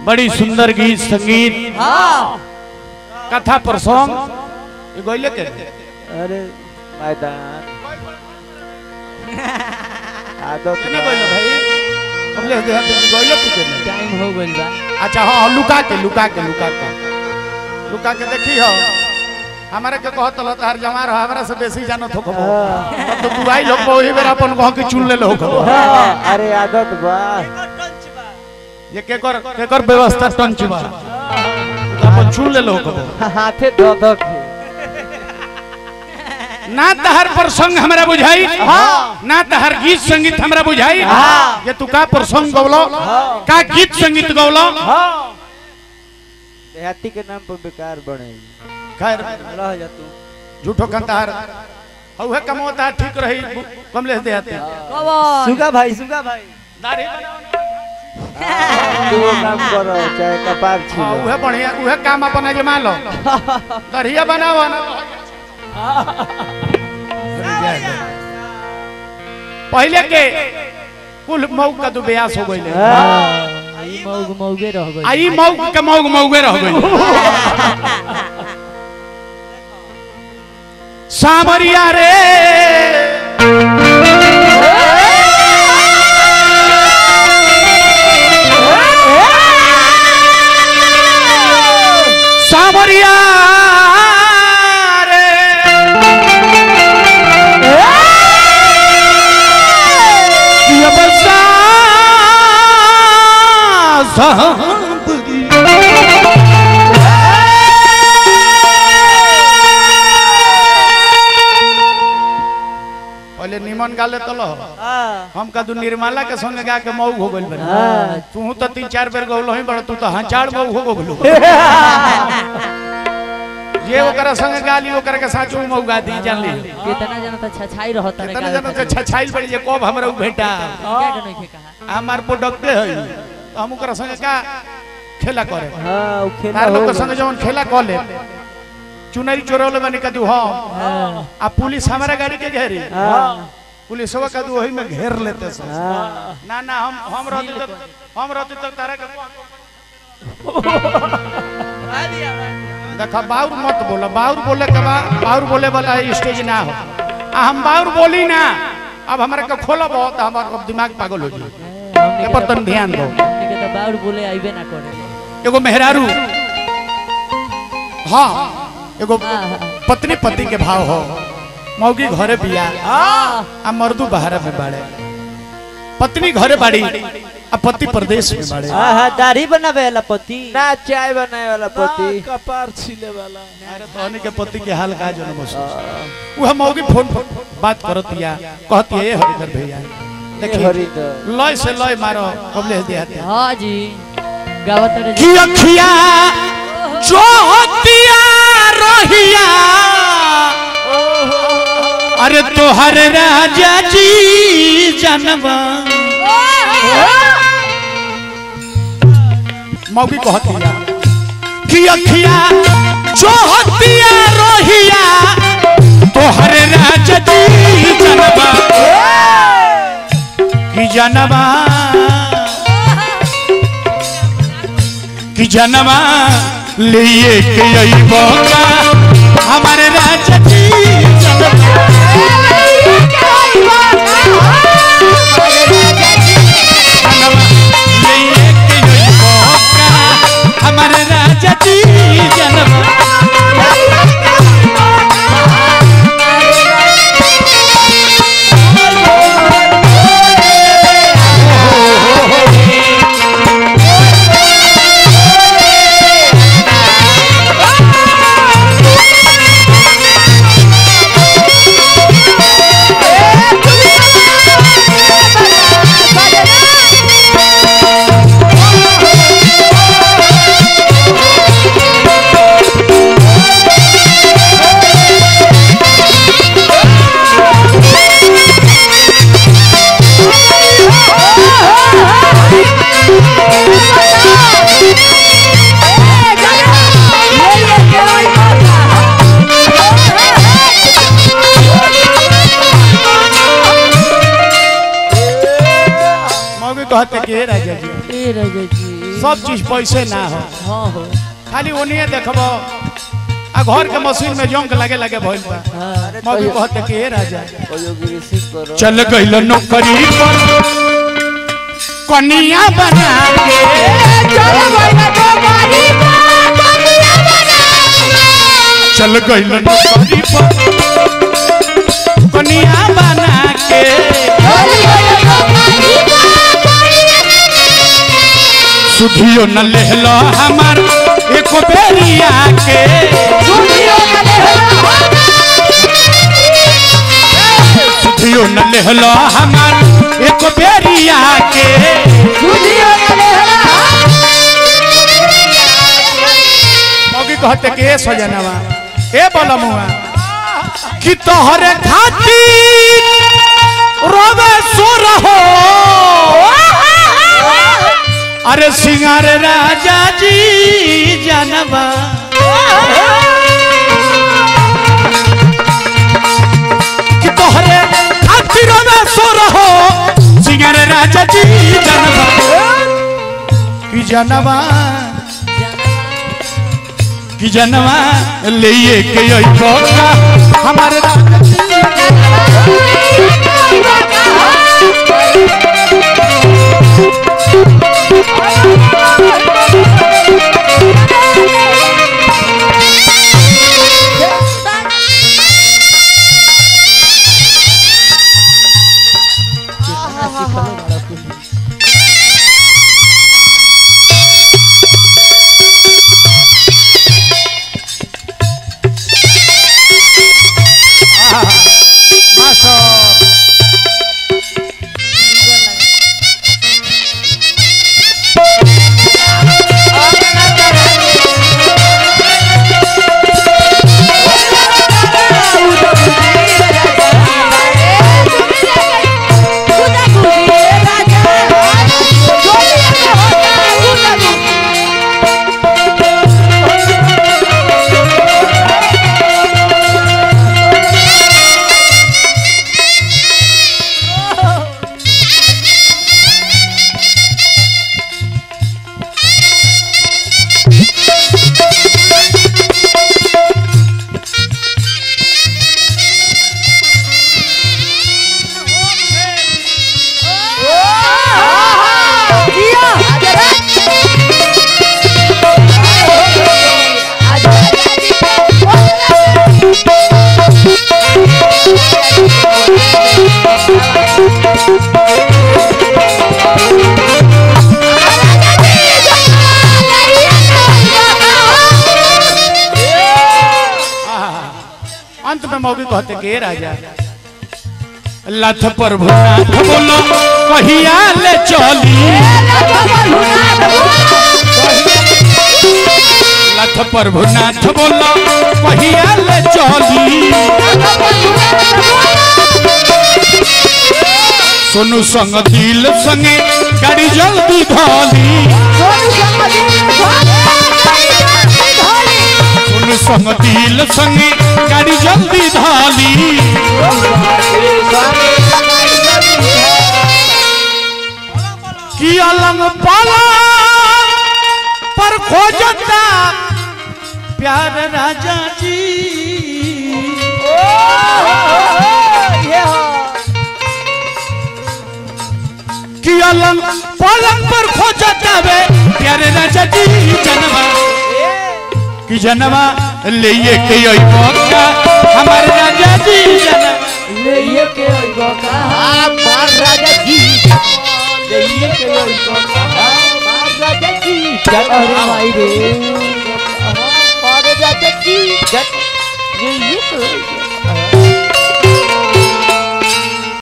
बड़ी सुंदर गीत संगीत कथा प्रसंग ये गोइले के अरे मैदान आदत नहीं गोइले भाई हमले दे गोइले तू के नहीं। टाइम हो गइल बा अच्छा हाँ हाँ, लुका के लुका के लुका के लुका के देखी हो हमारे के कहत लो तार जमा रहो हमरा से बेसी जानत हो खबो तब तो तू आई लोग वही बेरा अपन गांव के चुन ले लो खबो हाँ, अरे आदत बा ये केकर केकर व्यवस्था टंच बा अपन चुन ले लो खबो हाथे धो धो के ना तहर प्रसंग हमरा बुझाई ना तहर गीत संगीत हमरा बुझाई ये तू का प्रसंग गौलो का गीत संगीत गौलो देहाती के नाम पर बेकार बने खैर रह जा तू झूठो कंतार हउहे कमोता ठीक रही कमलेश देहाती कवन सुगा भाई सुगा भाई दाढ़ी तू वो काम करो चाहे कपार हाँ, छीलो उहे बढ़िया उहे काम अपन अजमा लो दरिया बनाओ ना पहले के कुल मऊ का दो ब्यास हो गइले हाँ, ई मौग मौगे रह गइल आई मऊ के मऊ मऊगे रह गइल सामरिया रे सामरिया रे ये बसा साबरी पहले निमन गाले तो लो हाँ, हम कदू निर्मला के संग गा के मऊ हो गइल बनी हाँ, तू तो तीन चार बेर गौलो ही बड़ तू तो हचाड़ मऊ हो गइल ये ओकरा संग गाली ओकरा के साचो मऊ गा दी जान ली कितना जना त छछाई रहत रे कितना जन से छछाइल पड़ी जे कब हमरा उ भेटा क्या के नहीं कहा हमार प्रोडक्ट है तो हम ओकरा संग का खेला करे हाँ, वो खेला तार लोग होगा। के संग जवन खेला कर ले चुनरी चोरौले बनी कदू हम हां आ पुलिस हमारा गाड़ी के घेरी हाँ, पुलिसवा कदू वही में घेर लेते सब हाँ, ना ना हम हम रहते तो हम रहते तो तारा के देखा बाउर मत बोला बाउर बोले के बा बाउर बोले वाला स्टेज ना हो आ हम बाउर बोली ना अब हमरा के खोला बहुत हमार अब दिमाग पागल हो जाई ए पर तन ध्यान दो के त बाउर बोले आइबे ना करे एगो मेहरारू हाँ एगो हाँ, हाँ। पत्नी पति के भाव हो मौगी घरे बिया हां आ मर्दू बाहर में बाड़े पत्नी घरे बाड़ी आ पति प्रदेश में बाड़े हाँ, हाँ, दाढ़ी बनावे वाला पति ना चाय बनाए वाला पति कपार छीले वाला अरे तोहनी के पति के हाल का जन महसूस वो हम मौगी फोन पर बात करतिया कहती है हरिधर भैया देखिए हरिदर लय से लय मारो कबले देहाते हां जी गावत रे की अखिया जो होतिया रहिया अरे तोहर राजा जी जनवा मौगी कहतिया की अखिया जो होतिया रहिया तोहर राजा जी जनवा की जनवा कि जनवा लिए के अइबो का हमारे राजा जी जनवा जनवा लिए के अइबो का हमारे राजा जी जनवा मौगी कहते कि हे राजा जी ए राजा जी सब चीज पैसे ना हो हाँ हो खाली ओनिए देखबो आ घर के मशीन में जंक लगे लगे भइल बा हाँ मौगी कहते कि ए राजा कोई रिसीव करो चल गइल नौकरी पर कनिया बना के चल गइल नौकरी पर कनिया बना के सुधियो न लेहलो हमार एक बेरिया के सुधियो न लेहलो हमार एक बेरिया के मौगी कहते कि ए सजनवा ए बलमुआ कि तोहरे खातिर रोवे सो रहो अरे सिंगार राजा जी जनवा कि तोहरे खातिर रोवे सो रहो सिंगार राजा जी जनवा कि जनवा कि जनवा ले के अइबो का हमारे राजा जी कितना सीखलो बड़ा कुछ मास्टर अंत में मौगी कहते के राजा लथ पर भुनाथ बोलो कहिया ले चली लथ पर भुनाथ बोलो कहिया ले चली सोनू संग दिल संगे गाड़ी जल्दी धोली सोनू संग दिल संगे गाड़ी जल्दी धोली की अलंग पाला पर खोजता प्यार राजा जी कि अलंग पलंग पर खोजता वे प्यारे राजा जी जनवा कि जनवा ले के आई मौका हमारे राजा जी जनवा ले के अइबो का मार राजा जी ले के अइबो का मार राजा जी जग अरे माई रे मार राजा जी जग ये ये